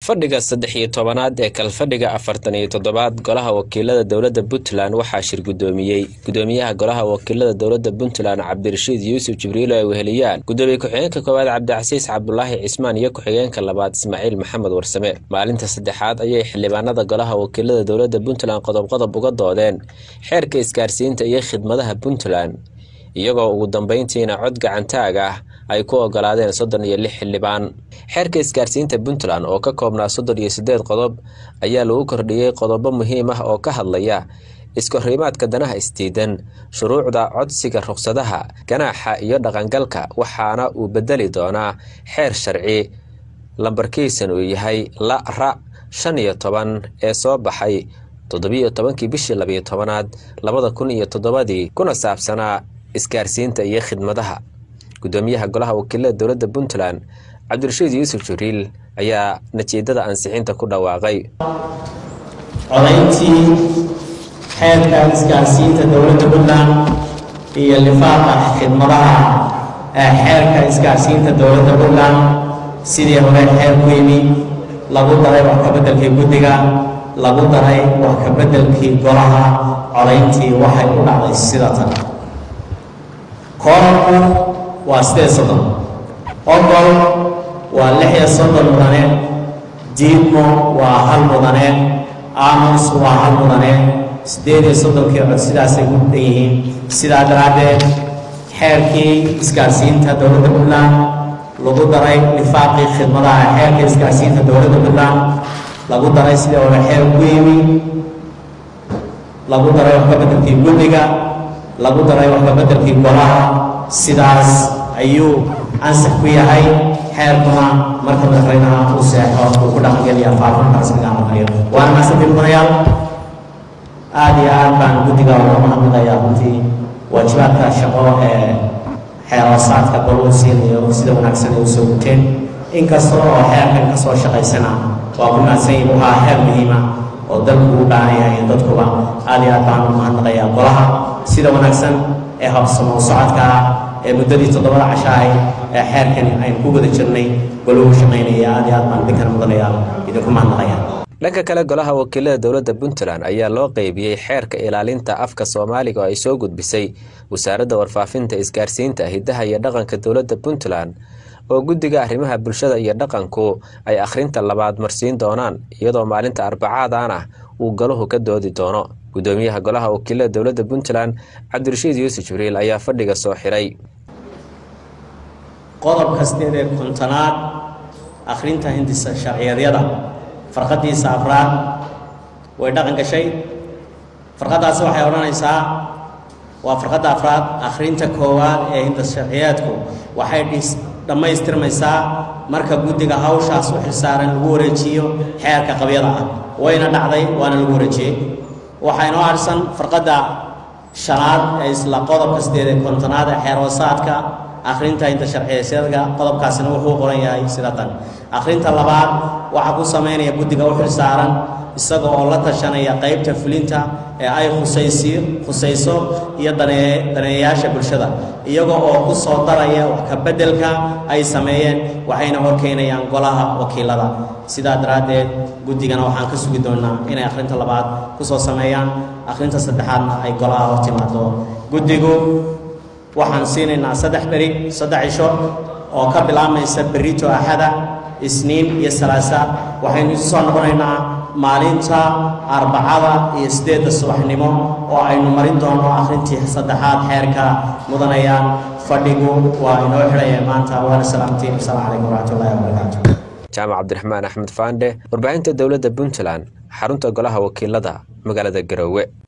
fadhiga saddex iyo tobanaad ee kalfadhiga afartan iyo toddobaad golaha wakiilada dowladda puntland waxaa shir guddoomiyey gudoomiyaha golaha wakiilada dowladda puntland cabdirashiid yuusuf jibriilo ay weheliyaan gudoomiye ku-xigeenka koowaad cabdicasiis cabdulaahi cismaan iyo ku-xigeenka labaad ismaaciil maxamed warsame maalinta saddexaad ayay xildhibaanada golaha wakiilada dowladda puntland qodob-qodob uga doodeen xeerka isgaarsiinta iyo khidmadaha puntland iyagoo ugu dambeyntiina cod gacantaag ah ay ku ogolaadeen soddon iyo lix xildhibaan xeerka isgaarsiinta puntland oo ka koobnaa soddon iyo siddeed qodob ayaa lagu kordhiyey qodobo muhiim ah oo ka hadlaya iskahorimaadka danaha isdiidan shuruucda codsiga ruqsadaha ganaaxa iyo dhaqangalka waxaana uu bedeli doonaa xeer sharci lambarkiisan uu yahay la ra shan iyo toban ee soo baxay toddobiyo tobankii bishii labiyo tobanaad labada kun iyo toddobadii kuna saabsanaa isgaarsiinta iyo khidmadaha gudoomiyaha golaha wakiilada dowladda puntland cabdirashiid yuusuf jibriil ayaa natiijada ansixinta ku dhawaaqay codayntii xeerka isgaarsiinta dowladda puntland iyo lifaaqa khidmadaha ee xeerka isgaarsiinta dowladda puntland sidii hore xeer ku yimi lagu daray wax kabeddelkii guddiga lagu daray wax kabeddelkii golaha codayntii waxay u dhacday sida tan koorku waa sideed soddon ogol waa lix iyo soddon mudane diidmo waa hal mudane aamus waa hal mudane siddeed iyo soddonkii cod sidaasay u dhan yihiin sidaa daraaddeed xeerkii isgaarsiinta dowladda puntland lagu daray lifaaqii khidmadaha xeerka isgaarsiinta dowladda puntland lagu daray sidii hore xeer ku yimi lagu daray wax kabeddelkii guddiga lagu daray wax kabeddelkii golaha sidaas ayuu ansax ku yahay xeerkuna marka madaxweynaha uu seexo uu ku dhaqangeliya faafinta rasmiga amaqayo waana maasantii mudanayaal aada iyo aad baan guddiga uga mahadnaqayaa runtii waajibaadka shaqo ee xeeroosaadka goluu siinayo sida wanaagsan ay usoo guteen inkasta oo xeerkan ka soo shaqaysana waa ku mahadsan yihin waxaa xeer muhiima oo dalku u baahan yahay dadkuba aada iyo aad baan u mahadnaqayaa golaha sida wanaagsan ee habsamo socodka ah ee muddadii toddobada cashahay ee xeerkani aynu ku wada jirnay goluhu shaqaynaya aad iyo aad baan idinkan mudanayaal idinku mahadnaqaya dhanka kale golaha wakiilada dowladda puntland ayaa loo qeybiyey xeerka ilaalinta afka soomaaliga oo ay soo gudbisay wasaaradda warfaafinta isgaarsiinta hidaha iyo dhaqanka dowladda puntland oo guddiga arrimaha bulshada iyo dhaqanku ay akhrinta labaad marsiin doonaan iyadoo maalinta arbacaadan ah uu golahu ka doodi doono gudoomiyaha golaha wakiilada dowladda puntland cabdirashiid yuusuf jibriil ayaa fadhiga soo xiray qodob kasteed ee kontonaad akhrinta hindisa sharciyadyada farqadiisa afraad way dhaqan gashay farqadaasi waxay odhanaysaa waa farqadda afraad akhrinta koowaad ee hindis sharciyaadku waxay dhammaystirmaysaa marka guddiga hawshaas u xilsaaran lagu wareejiyo xeerka qabyada ah wayna dhacday waana lagu wareejiyey waxaa inoo harsan farqadda shanaad ee isla qodobka sideed ee kontonaad ee xeer hoosaadka akhrinta inta sharciyasyadka qodobkaasina wuxuu qoran yahay sida tan akhrinta labaad waxaa ku samaynaya guddiga u xilsaaran isaga oo la tashanaya qaybta fulinta ee ay khusaysi khusayso iyo danee daneeyayaasha bulshada iyaga oo ku soo daraya wax kabeddelka ay sameeyeen waxayna horkeynayaan golaha wakiilada sidaa daraaddeed guddigana waxaan ka sugi doonnaa inay akhrinta labaad ku soo sameeyaan akhrinta saddexaadna ay golaha hor timaado guddigu waxaan siinaynaa saddex beri saddex cisho oo ka bilaabmaysa berito axada isniin iyo salaasa waxaynu isu soo noqonaynaa maalinta arbacada iyo siddeedda subaxnimo oo aynu marin doono akhrintii saddexaad xeerka mudanayaan fadhigu waa inoo xidhaya maanta waana salaamtiin asalaamu calaykum waraxmatullahi wabarakaatu jaamac cabdiraxmaan axmed faandhe warbaahinta dowladda puntland xarunta golaha wakiilada magaalada garoowe